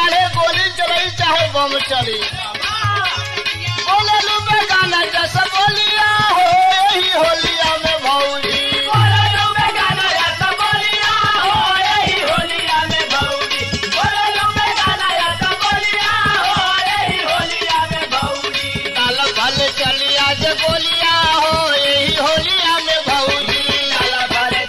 काले गोली चलाई चाहे बम चली बोले लू बेगाना जैसा बोलिया हो यही होलिया में भौजी काल भल चली आज बोलिया हो यही होलिया में भौजी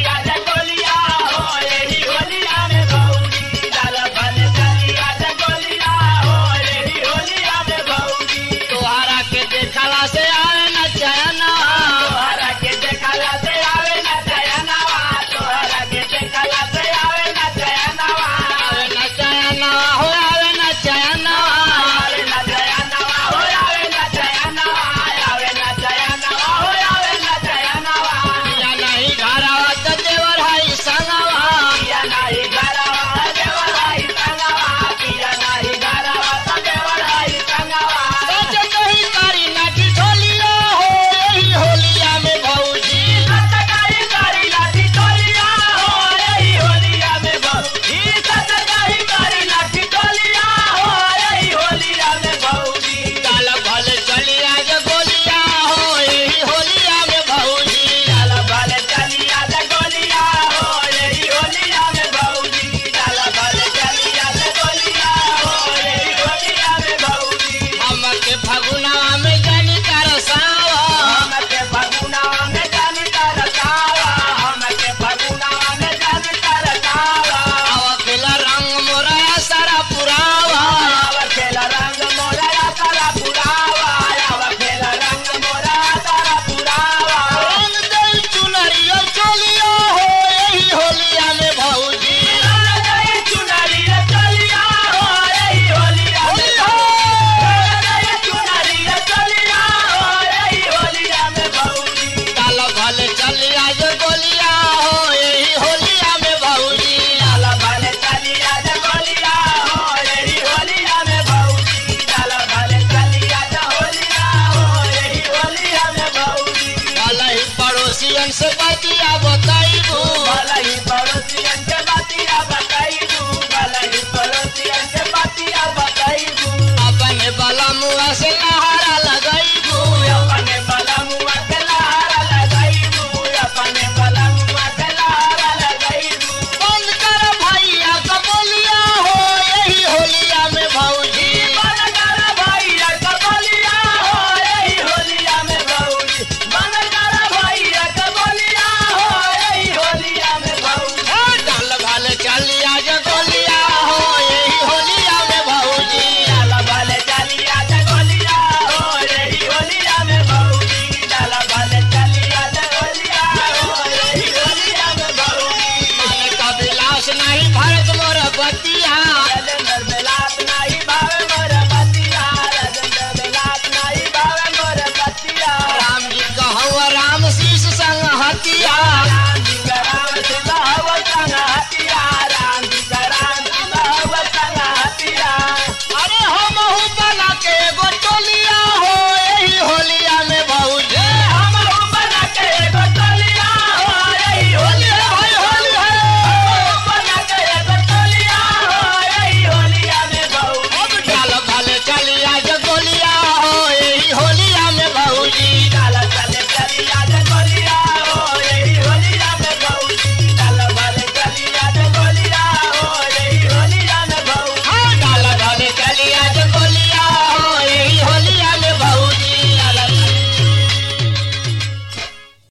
तोहरा के देखला से आवे न चैना आवे न चैना हो आवे न चैना या नहीं घरवा त देवर हाई संगवा सच कही कारी नाटी ढोलिया हो यही होलिया में भौजी काल भल चली आज बोलिया हो यही होलिया में भौजी हमके फगुना में जानी तरसावा आवा केला रंग मोरा सारा पुरावा रंग दई चुनरिया चलिया हो यही होलिया में भौजी काल भल चली आज बोलिया हो यही होलिया में भौजी काल ही पड़ोसियन से बतिया बताइबू अपन बला मुआ से